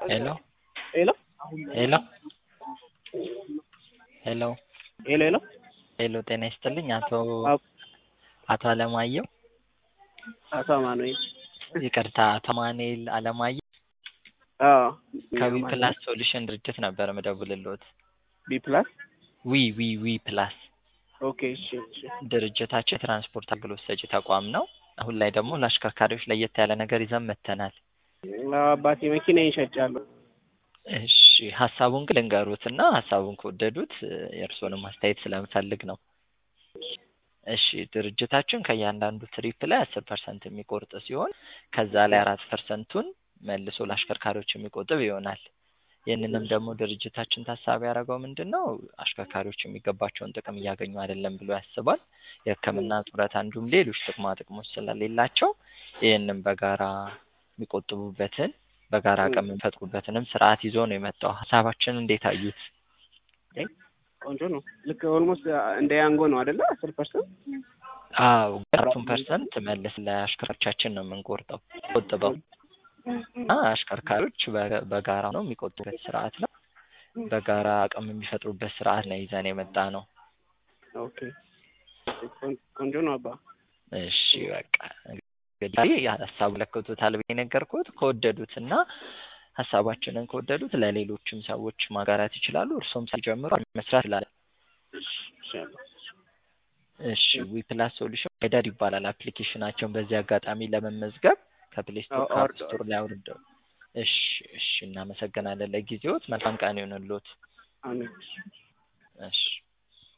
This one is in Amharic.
ሄሎ ሄሎ ሄሎ ሄሎ ሄሎ ሄሎ ሄሎ ጤና ይስጥልኝ አቶ አብ- አቶ አለማየሁ አቶ አማኑኤል ይቅርታ አቶ አማኑኤል አለማየሁ አዎ ከዊ ፕላስ ሶሉሽን ድርጅት ነበር ምደውልልዎት ቢ ፕላስ ዊ ዊ ዊ ፕላስ ኦኬ እሺ እሺ ድርጅታችን የትራንስፖርት አገልግሎት ሰጪ ተቋም ነው አሁን ላይ ደግሞ ለአሽከርካሪዎች ለየት ያለ ነገር ይዘን መጥተናል አዎ አባቴ መኪናዬን ሸጫለሁ እሺ ሀሳቡን ግን ልንገሩትና ሀሳቡን ከወደዱት የእርስዎንም አስተያየት ስለምፈልግ ነው እሺ ድርጅታችን ከእያንዳንዱ ትሪፕ ላይ አስር ፐርሰንት የሚቆርጥ ሲሆን ከዛ ላይ አራት ፐርሰንቱን መልሶ ለአሽከርካሪዎች የሚቆጥብ ይሆናል ይህንንም ደግሞ ድርጅታችን ታሳቢ ያደረገው ምንድን ነው አሽከርካሪዎች የሚገባቸውን ጥቅም እያገኙ አይደለም ብሎ ያስባል የህክምና ጡረታ እንዲሁም ሌሎች ጥቅማ ጥቅሞች ስለሌላቸው ይህንን በጋራ የሚቆጥቡበትን በጋራ አቅም የሚፈጥሩበትንም ስርዓት ይዞ ነው የመጣው ሀሳባችን እንዴት አዩት ቆንጆ ነው ልክ ኦልሞስት እንደ ያንጎ ነው አይደለ አስር ፐርሰንት አዎ አራቱን ፐርሰንት መልስ ለአሽከርካሪዎቻችን ነው የምንቆርጠው ቆጥበው እና አሽከርካሪዎች በ- በጋራ ነው የሚቆጥቡበት ስርዓት ነው በጋራ አቅም የሚፈጥሩበት ስርዓት ነው ይዘን የመጣ ነው ኦኬ ቆን- ቆንጆ ነው አባ እሺ በቃ እንግዲህ ሀሳቡ ለክቶታል ብዬ ነገርኩት ከወደዱትና ሀሳባችንን ከወደዱት ለሌሎችም ሰዎች ማጋራት ይችላሉ እርሶም ሳይጀምሩ መስራት ይችላል እሺ አባ እሺ ዊ ፕላስ ሶሉሽን ሄደር ይባላል አፕሊኬሽናቸውን በዚህ አጋጣሚ ለመመዝገብ ከፕሌይ ስቶር አዎ፣ ከአፕ አወርደዋል። ስቶር ላይ አውርደው እሺ እሺ እናመሰግናለን ለጊዜዎት መልካም ቀን ይሆንልዎት አሜን እሺ